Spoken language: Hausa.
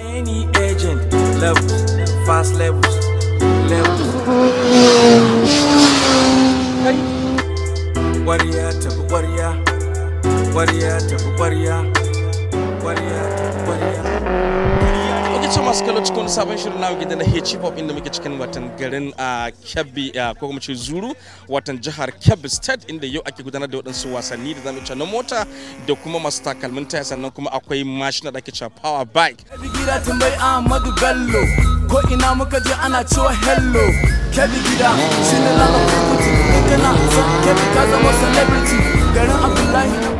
Any agent, levels, fast levels, levels. Hey. Warrior tafi warrior, warrior tafi warrior, warrior tafi warrior. Muke ce masu kallo cikin wani sabon shirin namu gidan na hip hop inda muke cikin watan garin a Kebbi a ko kuma ce Zuru watan jihar Kebbi State inda yau ake gudanar da waɗansu wasanni da zamu ce na mota da kuma masu takalmin taya sannan kuma akwai mashina da ake cewa power bike. Kebi gida tambayi Ahmadu Bello, ko ina muka je ana cewa hello. Kebi gida shi ne lana kukuti, in kana son kebi ka zama celebrity, garin Abdullahi